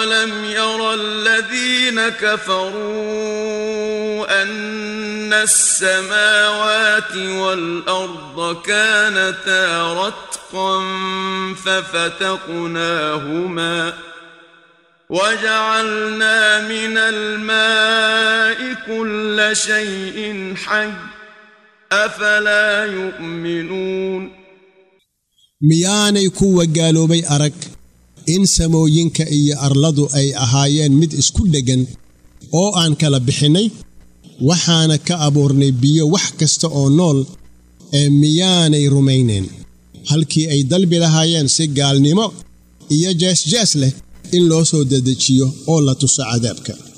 أولم ير الذين كفروا أن السماوات والأرض كانتا رتقا ففتقناهما وجعلنا من الماء كل شيء حي أفلا يؤمنون miyaanay kuwa gaaloobay arag in samooyinka iyo arladu ay ahaayeen mid isku dheggan oo aan kala bixinnay waxaana ka abuurnay biyo wax kasta oo nool ee miyaanay rumaynayn halkii ay dalbi lahaayeen si gaalnimo iyo jeesjees leh in loo soo dedejiyo oo la tuso cadaabka